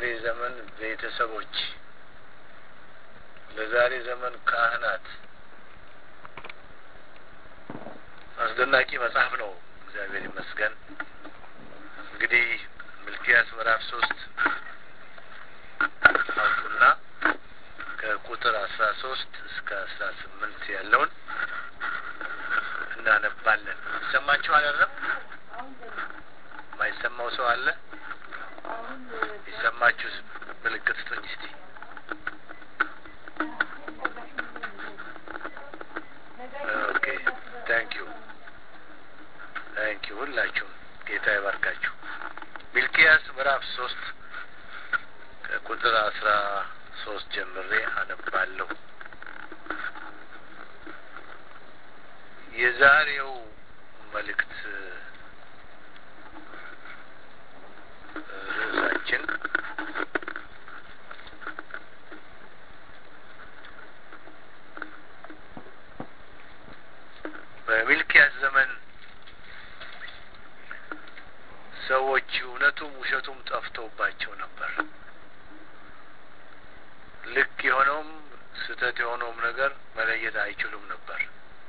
ዘመን ቤተሰቦች፣ ለዛሬ ዘመን ካህናት አስደናቂ መጽሐፍ ነው። እግዚአብሔር ይመስገን። እንግዲህ ሚልኪያስ ምዕራፍ ሶስት አውጡና ከቁጥር አስራ ሶስት እስከ አስራ ስምንት ያለውን እናነባለን። ይሰማችሁ አይደለም? የማይሰማው ሰው አለ? ይሰማችሁ ምልክት ስጡኝ እስቲ። ኦኬ ታንክ ዩ ታንክ ዩ ሁላችሁም ጌታ ይባርካችሁ። ሚልኪያስ ምዕራፍ ሶስት ከቁጥር አስራ ሶስት ጀምሬ አነባለሁ። የዛሬው መልእክት ርዕሳችን በሚልኪያስ ዘመን ሰዎች እውነቱም ውሸቱም ጠፍተውባቸው ነበር። ልክ የሆነውም ስህተት የሆነውም ነገር መለየት አይችሉም ነበር።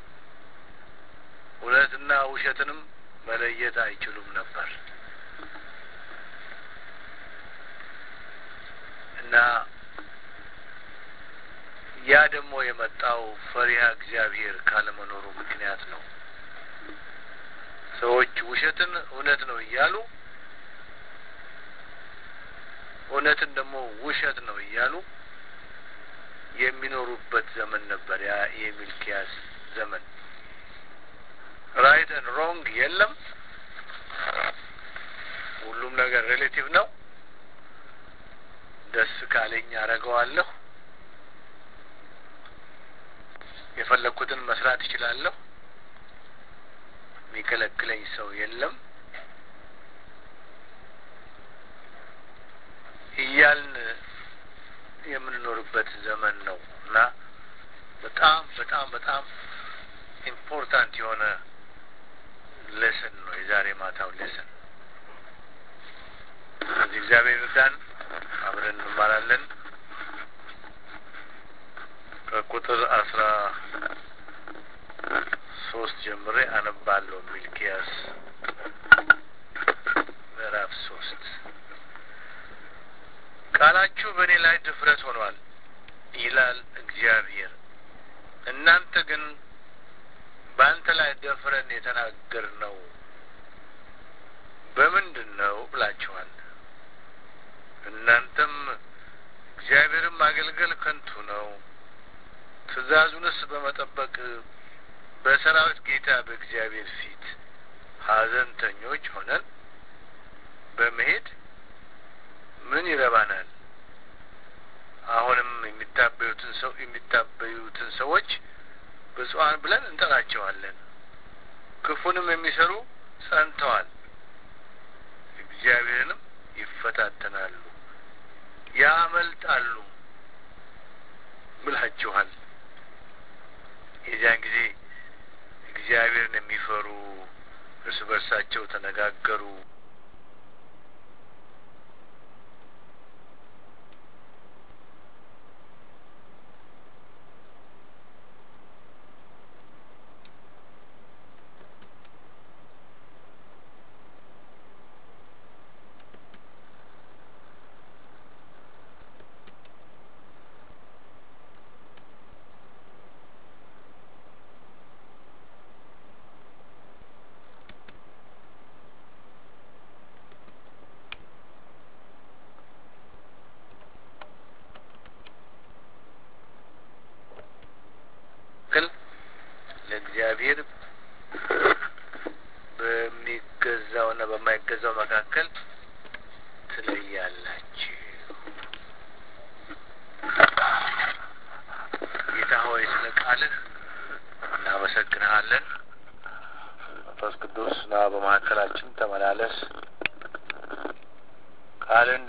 እውነትና ውሸትንም መለየት አይችሉም ነበር እና ያ ደግሞ የመጣው ፈሪሃ እግዚአብሔር ካለመኖሩ ምክንያት ነው። ሰዎች ውሸትን እውነት ነው እያሉ እውነትን ደግሞ ውሸት ነው እያሉ የሚኖሩበት ዘመን ነበር ያ የሚልኪያስ ዘመን። ራይት ን ሮንግ የለም። ሁሉም ነገር ሬሌቲቭ ነው። ደስ ካለኝ አረገዋለሁ። የፈለግኩትን መስራት እችላለሁ። የሚከለክለኝ ሰው የለም እያልን የምንኖርበት ዘመን ነው እና በጣም በጣም በጣም ኢምፖርታንት የሆነ ሌሰን ነው የዛሬ ማታው ሌሰን። ስለዚህ እግዚአብሔር እርዳን፣ አብረን እንማራለን። ከቁጥር አስራ ሶስት ጀምሬ አነባለሁ። ሚልኪያስ ምዕራፍ ሶስት ቃላችሁ በእኔ ላይ ድፍረት ሆኗል ይላል እግዚአብሔር። እናንተ ግን በአንተ ላይ ደፍረን የተናገር ነው በምንድን ነው ብላችኋል። እናንተም እግዚአብሔርን ማገልገል ከንቱ ነው፣ ትእዛዙንስ በመጠበቅ በሰራዊት ጌታ በእግዚአብሔር ፊት ሐዘንተኞች ሆነን በመሄድ ምን ይረባናል? አሁንም የሚታበዩትን ሰው የሚታበዩትን ሰዎች ብፁዓን ብለን እንጠራቸዋለን። ክፉንም የሚሰሩ ጸንተዋል፣ እግዚአብሔርንም ይፈታተናሉ፣ ያመልጣሉ ብላችኋል። የዚያን ጊዜ እግዚአብሔርን የሚፈሩ እርስ በርሳቸው ተነጋገሩ። ለእግዚአብሔር በሚገዛውና በማይገዛው መካከል ትለያላችሁ። ጌታ ሆይ ስለ ቃልህ እናመሰግንሃለን። መንፈስ ቅዱስ ና በመካከላችን ተመላለስ ቃልን